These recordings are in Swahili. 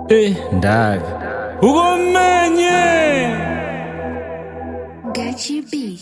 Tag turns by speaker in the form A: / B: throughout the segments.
A: Eh, ndaga ugomenye
B: Gachi B.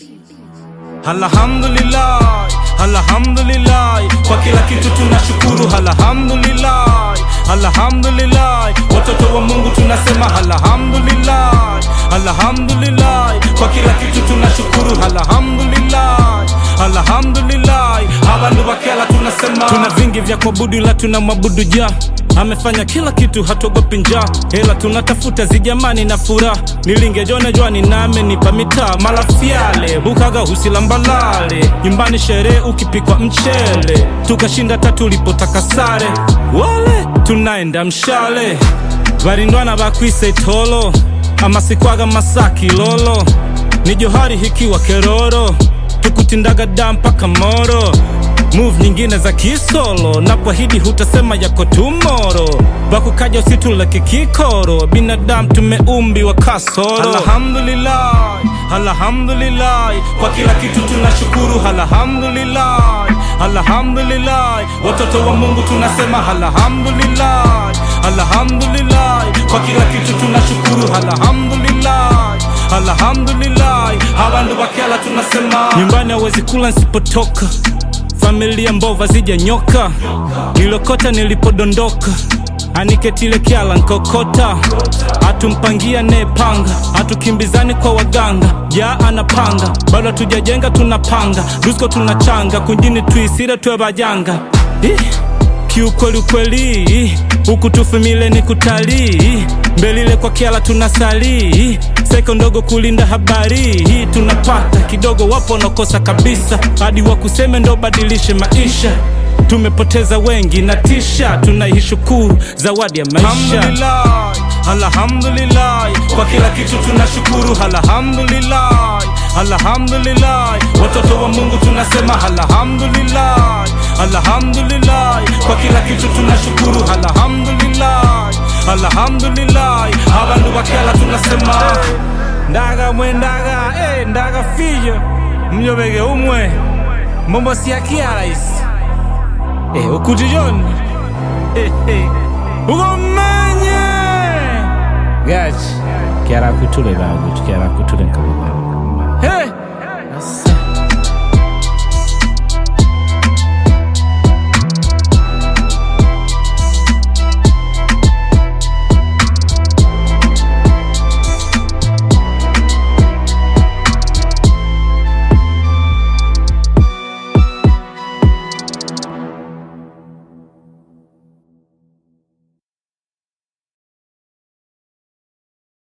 C: Alhamdulillah, alhamdulillah, kwa kila kitu tunashukuru. Alhamdulillah, alhamdulillah, watoto wa Mungu tunasema alhamdulillah, alhamdulillah, kwa kila kitu tunashukuru. Alhamdulillah, alhamdulillah, abantu bakela tunasema tuna vingi vya kuabudu, ila tuna mwabudu ja amefanya kila kitu, hatuogopi njaa, hela tunatafuta zijamani na furaha. Nilingejona jwani na amenipa mitaa malafyale bukaga husilambalale nyumbani sherehe ukipikwa mchele tukashinda tatu ulipotaka sare wale tunaenda mshale varindwana bakwise itolo amasikwaga masaki lolo ni johari hikiwa keroro tukutindaga da mpaka moro move nyingine za kisolo na kwahidi hutasema yako tumoro bakukaja usituleke kikoro binadamu tumeumbiwa kasoro alhamdulillah alhamdulillah kwa kila kitu tunashukuru alhamdulillah alhamdulillah watoto wa mungu tunasema alhamdulillah alhamdulillah kwa kila kitu tunashukuru alhamdulillah alhamdulillah abantu bakela tunasema nyumbani hawezi kula nsipotoka familia mbova zijanyoka nilokota nilipodondoka aniketile kyala nkokota atumpangia nepanga atukimbizani kwa waganga ja anapanga bado hatujajenga tunapanga rusko tunachanga kunjini tuisire twe bajanga Ih, kiukweli ukweli huku tufumile ni kutalii mbelile kwa kiala tunasalii seko ndogo kulinda habari hii tunapata kidogo wapo wanakosa kabisa hadi wakuseme ndo badilishe maisha tumepoteza wengi na tisha tunaishukuru zawadi ya maisha alhamdulillah, alhamdulillah kwa kila kitu tunashukuru alhamdulillah alhamdulillah watoto wa mungu tunasema alhamdulillah alhamdulillah kwa kila kitu tunashukuru alhamdulillah alhamdulillah abantu bakela tunasema ndaga mwe ndaga eh, ndaga fiyo mnyobege umwe mombo siakia isi eh, ukutijoni eh, eh. ugomenye
A: gachi kyara kutule bagutu kyara kutule nkabugamba
C: hey.